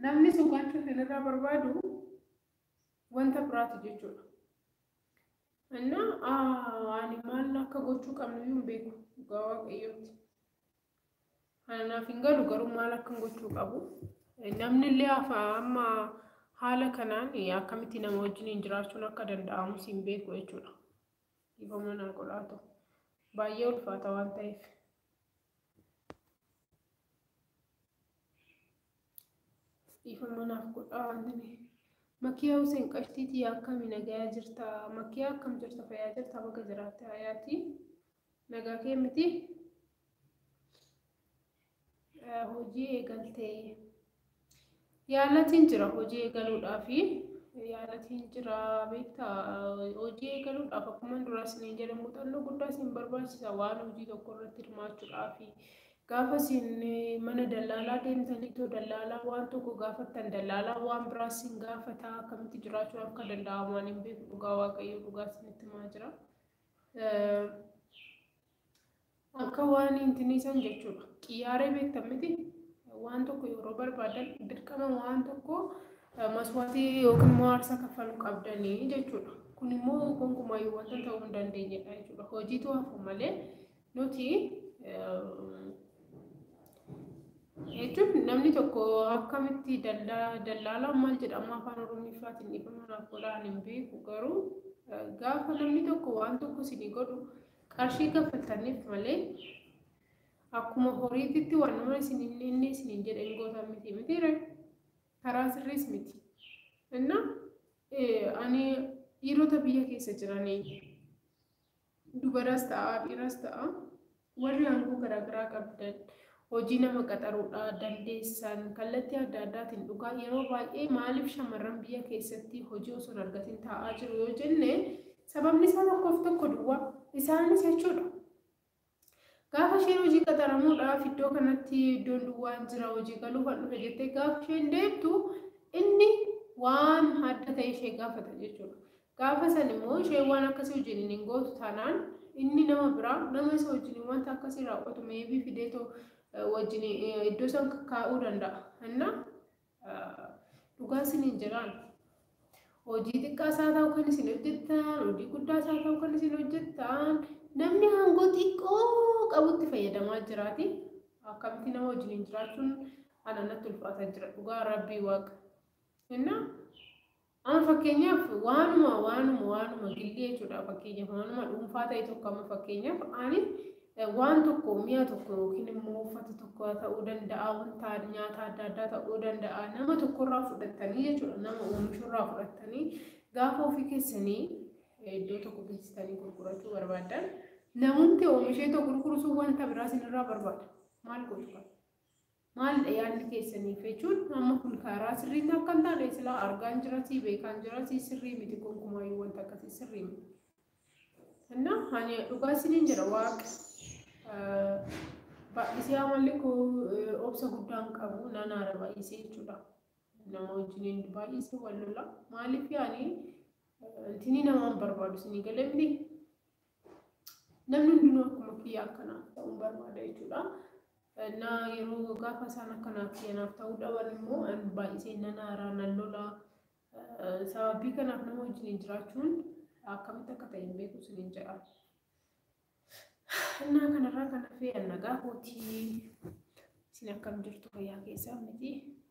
namni sun gochuu isinirraa barbaadu wanta biraati jechuudha. Innaa ani maal akka gochuu qabnu iyyuu hin beeku dhugaa waaqayyooti. Anaaf hin galu garuu maal akkan gochuu qabu. Namni illee amma haala kanaan akkamitti nama wajjin jiraachuun akka danda'amu hin beeku jechuudha. Dhiifama naa godhaa ta'u. Baay'ee ulfaata waan ta'eef. Dhiifama naaf godhaa wanti Makiyaa Hussein Qashtiitii akkami nagayaa jirta? Makiyaa akkam jirta? Fayyaa jirta? Baga jiraatte hayaati? Nagaa kee miti? Hojii eegaltee yaalatiin jira hojii eegaluudhaafi yaalatiin jira beektaa hojii eegaluudhaaf akkuma duraa isiniin jedhe muuxannoo guddaa isin barbaachisa waan hojii tokko irratti hirmaachuudhaafi gaafa isin mana dallaalaa deemtanii too dallaalaa waan tokko gaafattan dallaalaa waan biraa isin gaafata akkamitti jiraachuu akka danda'amu waan hin beeku dhugaa waaqayyo dhugaa isinitti himaa jira. Akka waan intiniisan jechuudha. Qiyyaaree beektan miti waan tokko yeroo barbaadan dirqama waan tokko maswaatii yookiin immoo aarsaa kaffaluu qabdanii jechuudha. Kun immoo gonkumaayyuu wanta ta'uu hin dandeenyedha jechuudha. Hojiitu hafu malee nuti jechuun namni tokko akkamitti dallaalaan maal jedhama afaan oromiffaatiin dhiifama naaf godhaan hin beeku garuu gaafa namni tokko waan tokko isinii godhu qarshii kaffaltaniif malee akkuma horiititti waan nama isin inni isiniin jedhe hin gootan miti mitiire karaa sirriis miti. Inna ani dhiirota biyya keessa jiranii dubaras ta'a dhiiras ta'a warri aangoo garaagaraa qabdan hojii nama qaxaruudhaa dandeessan kallattii adda addaatiin dhugaa yeroo baay'ee maaliif shamarran biyya keessatti hojii osoo hin argatin taa'aa jiru yoo jenne sababni isaa tokkoof tokko duwwaa isaanis jechuudha. Gaafa isheen hojii qaxaramuudhaaf iddoo kanatti iddoon duwwaan jira hojii galuuf kan dhufe jettee gaafa isheen deemtu inni waan adda ta'e ishee gaafata jechuudha. Gaafa san immoo isheen waan akkasii wajjin hin gootu taanaan inni nama biraa nama isa wajjin wanta akkasii raawwatu meebii fideetoo wajjin iddoo san kaa'uu danda'a. Inna dhugaa isin hin jiraan. Hojii xiqqaas haa ta'u kan isin hojjettan, hojii guddaas haa ta'u kan isin hojjettan, namni aangoo xiqqoo qabutti fayyadamaa jiraati. Akkamitti nama wajjin jiraachuun ana natti ulfaataa jira. Dhugaa rabbii waaqa. Inna amma fakkeenyaaf waanuma waanuma waanuma gillee jechuudha fakkeenyaaf waanuma dhuunfaa ta'e tokko amma fakkeenyaaf ani waan tokko mi'a tokko yookiin immoo uffata tokko ta'uu danda'a wanta nyaata adda addaa ta'uu danda'a nama tokkorraa fudhattanii jechuudha nama oomishurraa fudhattanii gaafa ofii keessanii iddoo tokko geessitanii gurgurachuu barbaadan namoonni oomishee tokko gurguruu wanta biraa isinirraa barbaada maal godhu qaba maalidha yaadni keessaniif jechuun amma kun karaa sirriitti akka hin taane silaa argaan jirati beekaan jirati sirrii miti gonkumaayyuu wanta akkasii sirrii miti. እና እኔ dhugaa isiniin jira waaqa baay'isee amalli koo obsa guddaan qabu nan haara baay'isee jechuudha. Nama wajjiniin baay'isee wal lola maaliif yaani intini namaan barbaadu isinii galee miti. Namni hundinuu akkuma kiyya akkanaaf ta'uun barbaada jechuudha. Na yeroo gaafa isaan akkanaaf kiyyanaaf ta'uu dhaban immoo baay'isee nan haara nan lola. Sababii kanaaf nama wajjiniin jiraachuun akkamitti akka ta'e hin beeku isiniin jedha. Innaa kanarraa kan hafe nagaa kootii isin akkam jirtu fayyaa keessaa miti.